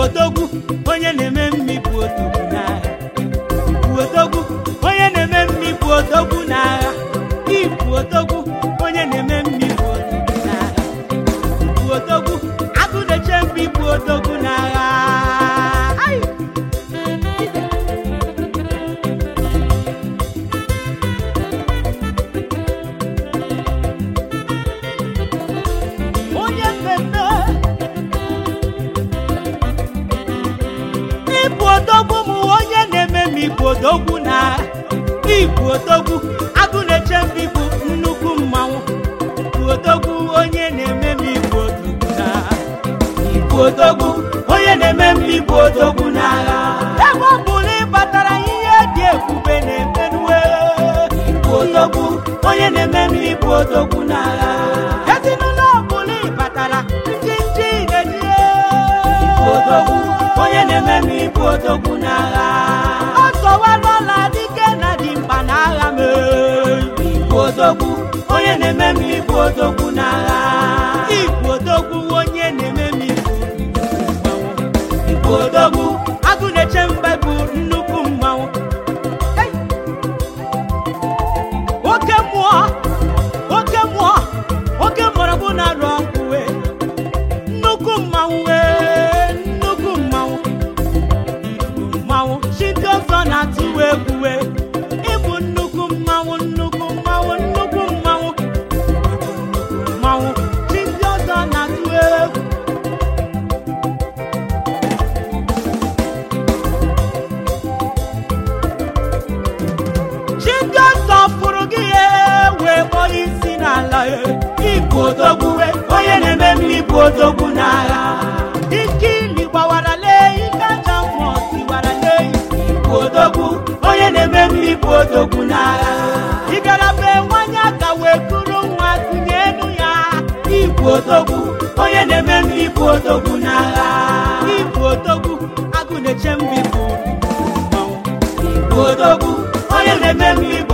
odogwu onye na-eme mmi bụ odogwu n'agha bụ odogwu onye na-eme mmi bụ odogwu n'agha ibu odogwu onye na-eme mmi bụ odogwu n'agha bụ odogwu agụ na-eche mmi bụ odogwu n'agha Ai! onye mmemme ịbụ odogwu m onye na-eme m ịbụ odogwu na ịbụ odogwu agụ na-eche m ịbụ nnukwu mmanwụ bụ odogwu onye na-eme m ịbụ odogwu na ịbụ odogwu onye na-eme m ịbụ odogwu n'agha ebe ọ bụ na ịbatara ihe dị ebube na-emenue ịbụ odogwu onye na-eme m ịbụ odogwu n'agha ezinụlọ ọbụla ịbatara ndị nchi na-eji ịbụ odogwu onye na-eme m ịbụ odogwu n'agha ọ sọwalọla dike na dị mkpa n'agha m ịbụ odogwu onye na-eme m ịbụ odogwu n'agha ịbụ odogwu onye na-eme m ịbụ ịbụ odogwu agụ na-eche mgbe bụ nnukwu mmanwụ Hey! oke mmụọ oke mmụọ oke mgbọrọgwụ na-arụ ọkụ wee nnukwu mmanwụ wee nnukwu mmanwụ nnukwu mmanwụ chi ndị ọzọ na-atụ egwu wee ịbụ nnukwu mmanwụ nnukwu mmanwụ nnukwu mmanwụ nnukwu mmanwụ chi ndị ọzọ na-atụ egwu chi ndị ọzọ fụrụ gị ya wee kpọọ isi n'ala ya ịbụ odogwu wee onye na-eme m ịbụ odogwu n'agha ike ili gbawara lee ike aja mmụọ tiwara lee ịbụ odogwu onye na-eme m ịbụ odogwu n'agha ị bịara be nwanyị aka wee kụrụ nwa tụnye enu ya ịbụ odogwu onye na-eme m ịbụ odogwu n'agha ịbụ odogwu agụ na-eche m ịbụ mmanwụ ịbụ odogwu onye na-eme m ịbụ